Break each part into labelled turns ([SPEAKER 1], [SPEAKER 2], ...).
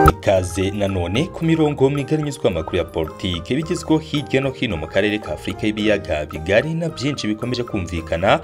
[SPEAKER 1] ikaze nanone ku mirongo migari nyuzwa amakuru ya politiki bigezweho hirya no hino mu karere ka afurika y'ibiyaga bigari na byinshi bikomeje kumvikana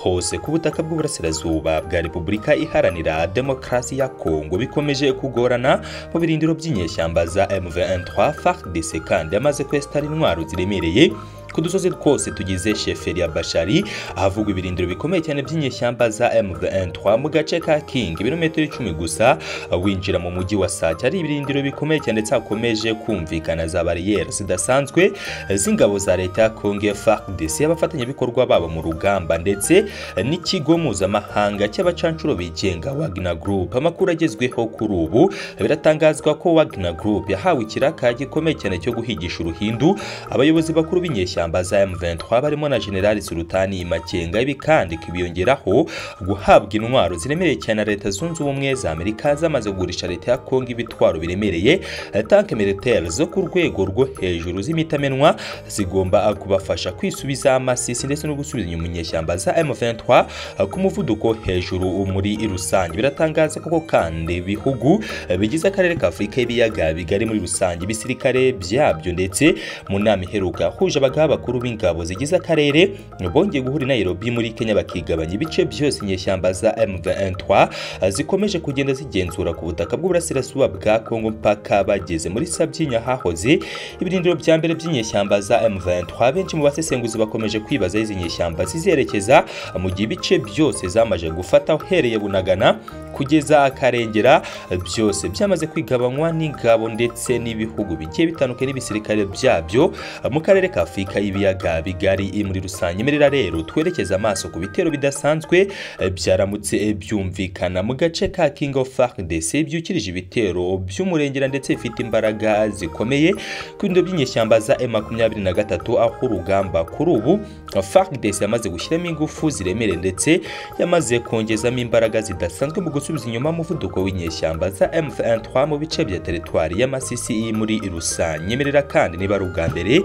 [SPEAKER 1] hose ku butaka bw'uburasirazuba bwa repubulika iharanira demokarasi ya kongo bikomeje kugorana mu birindiro by'inyeshyamba za mv3 fardc kandi amaze kwesitara intwaro ziremereye ku dusozi twose tugize sheferi ya bashari ahavugwa ibirindiro bikomeye cyane by'inyeshyamba za mv3 mu gace ka king ibirometero icumi gusa winjira mu mujyi wa sake ari ibirindiro bikomeye cyane ndetse hakomeje kumvikana za bariyeri zidasanzwe z'ingabo za leta ya kongo fardc abafatanyabikorwa babo mu rugamba ndetse n'ikigo mpuzamahanga cy'abacanshuro bigenga wagner group amakuru agezweho kuri ubu biratangazwa ko wagner group yahawe ikiraka gikomeye cyane cyo guhigisha uruhindu abayobozi bakuru b'inyeshyamba ishyamba za M23 barimo na General Sultani Makenga ibi kandi kibiyongeraho guhabwa intwaro ziremereye cyane leta zunze ubumwe za Amerika zamaze kugurisha leta ya Kongo ibitwaro biremereye tank militaire zo ku rwego rwo hejuru z'imitamenwa zigomba kubafasha kwisubiza amasisi ndetse no gusubiza inyuma inyeshyamba za M23 ku muvuduko hejuru muri rusange biratangaza koko kandi bihugu bigize akarere ka Afurika y'ibiyaga bigari muri rusange ibisirikare byabyo ndetse mu nama iheruka huje abagaba abakuru b'ingabo zigize akarere bongeye guhura i Nairobi muri Kenya bakigabanya ibice byose inyeshyamba za M23 zikomeje kugenda zigenzura ku butaka bw'uburasirazuba bwa Kongo mpaka bageze muri Sabyinya hahoze ibirindiro bya mbere by'inyeshyamba za M23 benshi mu basesenguzi bakomeje kwibaza izi nyeshyamba zizerekeza mu gihe ibice byose zamaje gufata uhereye Bunagana kugeza akarengera byose byamaze kwigabanywa n'ingabo ndetse n'ibihugu bigiye bitandukanye n'ibisirikare byabyo mu karere ka Afurika y'ibiyaga bigari muri rusange merera rero twerekeza amaso ku bitero bidasanzwe byaramutse byumvikana mu gace ka King of FARDC byukirije ibitero by'umurengera ndetse bifite imbaraga zikomeye ku bindo by'inyeshyamba za M23 aho urugamba kuri ubu FARDC yamaze gushyiramo ingufu ziremereye ndetse yamaze kongezamo imbaraga zidasanzwe mu gusubiza inyuma umuvuduko w'inyeshyamba za M23 mu bice bya teritwari y'amasisi muri rusange merera kandi niba ari ubwa mbere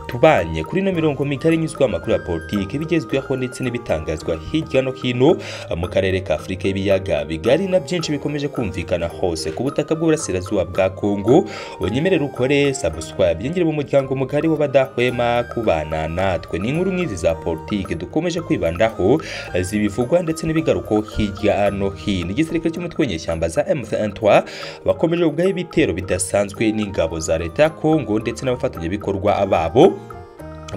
[SPEAKER 1] tubanye kuri ino mirongo migari inyuzwa amakuru ya politiki bigezweho ndetse n'ibitangazwa hirya no hino mu karere ka Afurika y'ibiyaga bigari na byinshi bikomeje kumvikana hose ku butaka bw'uburasirazuba bwa Kongo unyemerere ukore subscribe yinjire mu muryango mugari w'abadahwema kubana natwe ni inkuru nk'izi za politiki dukomeje kwibandaho zibivugwa ndetse n'ibigaruko hirya no hino igisirikare cy'umutwe w'inyeshyamba za M23 bakomeje ubwaho ibitero bidasanzwe n'ingabo za leta ya Kongo ndetse n'abafatanyabikorwa babo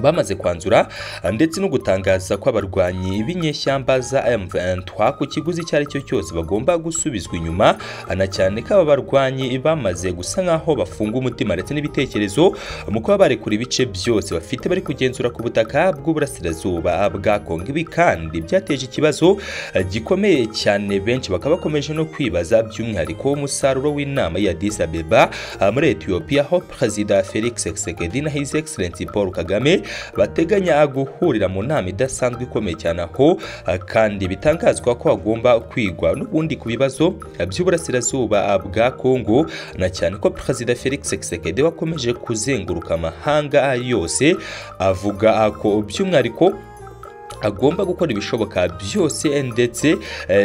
[SPEAKER 1] bamaze kwanzura ndetse no gutangaza ko abarwanyi b'inyeshyamba za M23 ku kiguzi icyo ari cyo cyose bagomba gusubizwa inyuma na cyane ko aba barwanyi bamaze gusa nk'aho bafunga umutima ndetse n'ibitekerezo mu kuba barekura ibice byose bafite bari kugenzura ku butaka bw'uburasirazuba bwa Kongo ibi kandi byateje ikibazo gikomeye cyane benshi bakaba bakomeje no kwibaza by'umwihariko umusaruro w'inama ya Addis Abeba muri Ethiopia aho Perezida Felix Tshisekedi na His Excellency Paul Kagame bateganya guhurira mu nama idasanzwe ikomeye cyane aho kandi bitangazwa ko hagomba kwigwa n'ubundi ku bibazo by'uburasirazuba bwa Kongo na cyane ko Perezida Felix Tshisekedi wakomeje kuzenguruka amahanga yose avuga ko by'umwihariko agomba gukora ibishoboka byose ndetse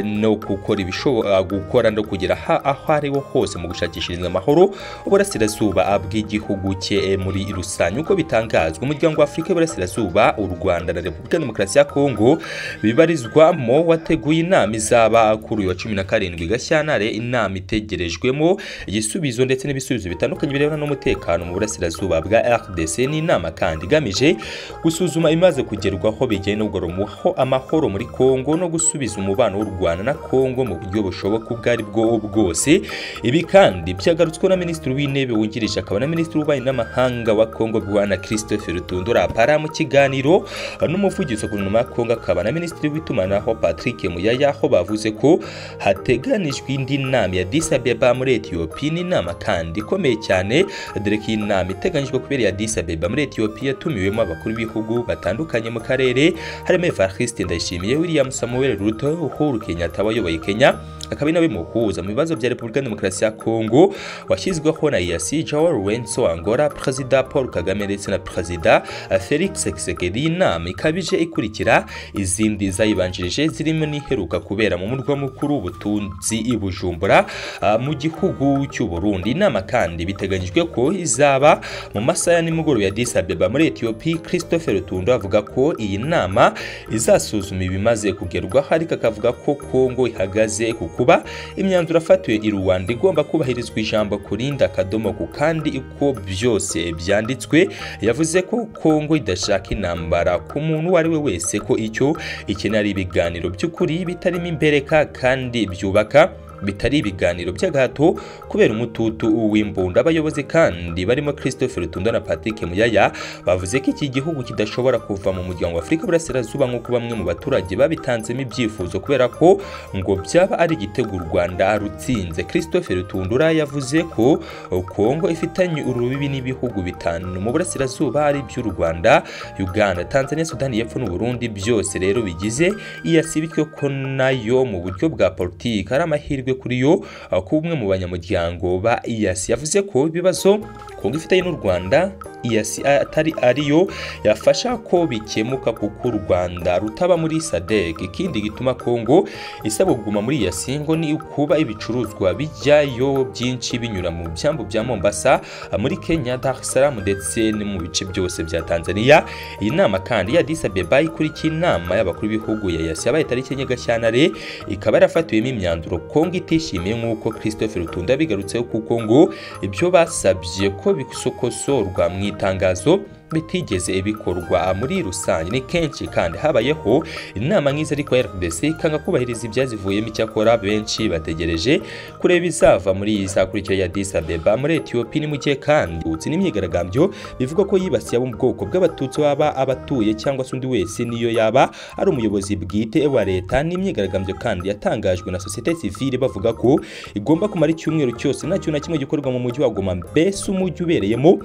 [SPEAKER 1] no gukora ibishoboka gukora no kugera aho ariho hose mu gushakishiriza amahoro uburasirazuba bw'igihugu cye muri rusange uko bitangazwa umuryango wa afurika y'uburasirazuba u rwanda na repubulika ya demokarasi ya kongo bibarizwamo wateguye inama izaba kuri uyu wa cumi na karindwi gashyantare inama itegerejwemo igisubizo ndetse n'ibisubizo bitandukanye birebana n'umutekano mu burasirazuba bwa rdc n'inama kandi igamije gusuzuma imaze kugerwaho bijyanye n'ubwo muho amahoro muri Kongo no gusubiza umubano w'u Rwanda na Kongo mu buryo bushoboka ubwo ari bwo bwose ibi kandi byagarutswe na Minisitiri w'Intebe wungirije akaba na Minisitiri w'Ububanyi n'Amahanga wa Kongo Bwana Christophe Rutundura Para mu kiganiro n'umuvugizi ku numa Kongo akaba na Minisitiri w'itumanaho Patrick Muyaya aho bavuze ko hateganijwe indi nama ya Addis Abeba muri Ethiopia n'inama kandi ikomeye cyane dore ko iyi nama iteganyijwe kubera ya Addis Abeba muri Ethiopia yatumiwemo abakuru b'ibihugu batandukanye mu karere harimo Evariste Ndayishimiye William Samuel Ruto Uhuru Kenyatta wayoboye Kenya akaba ari nawe muhuza mu bibazo bya Repubulika ya Demokarasi ya Kongo washyizweho na Yasi Joao Lourenço Angola Perezida Paul Kagame ndetse na Perezida Felix Tshisekedi inama ikabije ikurikira izindi zayibanjirije zirimo n'iheruka kubera mu murwa mukuru w'ubutunzi i Bujumbura ah, mu gihugu cy'u Burundi inama kandi biteganyijwe ko izaba mu masaha ya nimugoroba ya Addis Ababa muri Ethiopia Christopher Rutundo avuga ko iyi nama izasuzuma ibimaze kugerwaho ariko akavuga ko Kongo ihagaze ku kuba imyanzuro afatiwe i Rwanda igomba kubahirizwa ijambo kurinda akadomo ku kandi uko byose byanditswe yavuze ko Kongo idashaka intambara ku muntu uwo ari we wese ko icyo ikenera ibiganiro by'ukuri bitarimo imbereka kandi byubaka bitari ibiganiro by'agahato kubera umututu w'imbunda abayobozi kandi barimo christopher rutundo na patrick muyaya bavuze ko iki gihugu kidashobora kuva mu muryango wa afurika burasirazuba nk'uko bamwe mu baturage babitanzemo ibyifuzo kubera ko ngo byaba ari igitego u rwanda rutsinze christopher rutundura yavuze ko kongo ifitanye urubibi n'ibihugu bitanu mu burasirazuba ari by'u rwanda uganda tanzania sudani y'epfo n'uburundi byose rero bigize iyasi bityo ko nayo mu buryo bwa politiki ari amahirwe amahirwe kuri yo uh, ku umwe mu banyamuryango ba EAC yavuze ko ibibazo Kongo ifitanye n'u Rwanda EAC atari ariyo yafasha ko bikemuka kuko u Rwanda rutaba muri SADC ikindi gituma Kongo isabwa kuguma muri EAC ngo ni ukuba ibicuruzwa bijyayo byinshi binyura mu byambu bya Mombasa uh, muri Kenya Dar es Salaam ndetse no mu bice byose bya Tanzania iyi nama kandi ya Addis Ababa ikurikiye inama y'abakuru b'ibihugu ya EAC yabaye tariki ya Gashyantare ikaba yarafatiwemo imyanzuro Kongo Kongo itishimiye nk'uko Christopher Rutunda bigarutseho kuko ngo ibyo basabye ko bisokosorwa mu itangazo bitigeze bikorwa muri rusange ni kenshi kandi habayeho inama nk'izi ariko RDC ikanga kubahiriza ibyazivuyemo icyakora benshi bategereje kureba izava muri iyi zakurikira ya Addis Abeba muri Ethiopia ni muke kandi utsi n'imyigaragambyo bivuga ko yibasiye abo mu bwoko bw'abatutsi baba abatuye cyangwa se undi wese niyo yaba ari umuyobozi bwite wa leta n'imyigaragambyo kandi yatangajwe na sosiyete civile bavuga ko igomba kumara icyumweru cyose nta kintu na kimwe gikorwa mu mujyi wa Goma mbese umujyi ubereyemo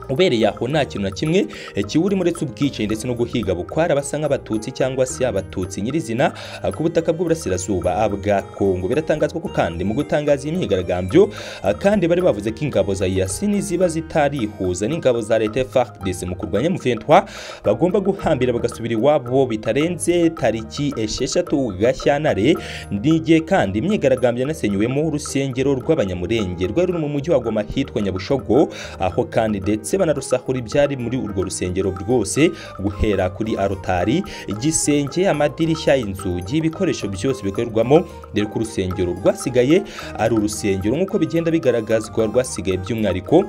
[SPEAKER 1] ubereye aho nta kintu na kimwe kiwurimo uretse ubwicanyi ndetse no guhiga bukwara basa nk'abatutsi cyangwa se abatutsi nyirizina ku butaka bw'uburasirazuba bwa kongo biratangazwa ko kandi mu gutangaza iyi myigaragambyo kandi bari bavuze ko ingabo za yasini ziba zitarihuza n'ingabo za leta fardc mu kurwanya muventwa bagomba guhambira bagasubira iwabo bitarenze tariki esheshatu gashyantare n'igihe kandi imyigaragambyo yanasenyuwemo urusengero rw'abanyamurenge rwari ruri mu mujyi wa goma hitwa nyabushogo aho kandi ndetse banarusahura ibyari muri urwo rusengero rwose guhera kuri arotari igisenge amadirishya inzugi ibikoresho byose bikorerwamo dore ko urusengero rwasigaye ari urusengero nk'uko bigenda bigaragazwa rwasigaye by'umwihariko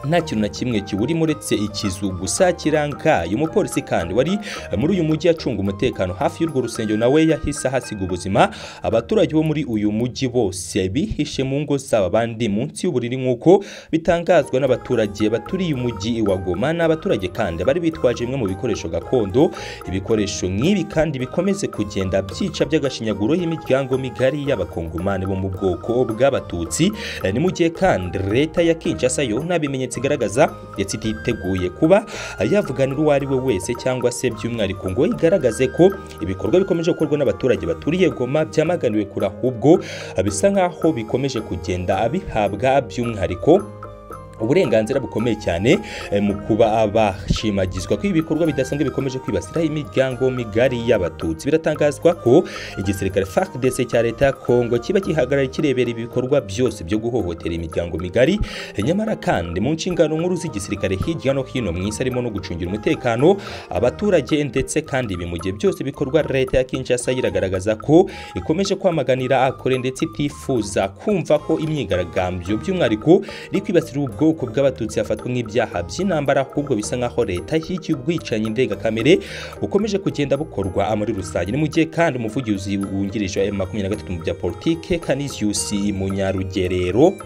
[SPEAKER 1] nta kintu na kimwe kiwurimo uretse ikizu gusa kirangaye umupolisi kandi wari muri uyu mujyi acunga umutekano hafi y'urwo rusengero nawe yahise ahasiga ubuzima abaturage bo muri uyu mujyi bose bihishe mu ngo zabo abandi munsi y'uburiri nk'uko bitangazwa n'abaturage baturiye umujyi wa Goma n'abaturage kandi bari bitwaje bimwe mu bikoresho gakondo ibikoresho nk'ibi kandi bikomeze kugenda byica by'agashinyaguro y'imiryango migari y'abakongomani bo mu bwoko bw'abatutsi ni mu gihe kandi leta ya Kinshasa yo ntabimenye ibimenyetso igaragaza ndetse ititeguye kuba yavuganira uwo ari we wese cyangwa se by'umwihariko ngo igaragaze ko ibikorwa bikomeje gukorwa n'abaturage baturiye Goma byamaganiwe kure ahubwo bisa nk'aho bikomeje kugenda bihabwa by'umwihariko uburenganzira bukomeye cyane mu kuba bashimagizwa ko ibikorwa bidasanzwe bikomeje kwibasira imiryango migari y'abatutsi biratangazwa ko igisirikare FARDC cya leta ya Kongo kiba gihagarara kirebera ibikorwa byose byo guhohotera imiryango migari nyamara kandi mu nshingano nkuru z'igisirikare hirya no hino mu isi harimo no gucungira umutekano abaturage ndetse kandi ibi mu gihe byose bikorwa leta ya Kinshasa iragaragaza ko ikomeje kwamaganira akore ndetse itifuza kumva ko imyigaragambyo by'umwihariko iri kwibasira ubwo ubwoko bw'abatutsi hafatwa nk'ibyaha by'intambara ahubwo bisa nk'aho leta yikiye ubwicanyi ndengakamere bukomeje kugenda bukorwa muri rusange ni mu gihe kandi umuvugizi wungirije wa M makumyabiri na gatatu mu bya politike Canisius Munyarugerero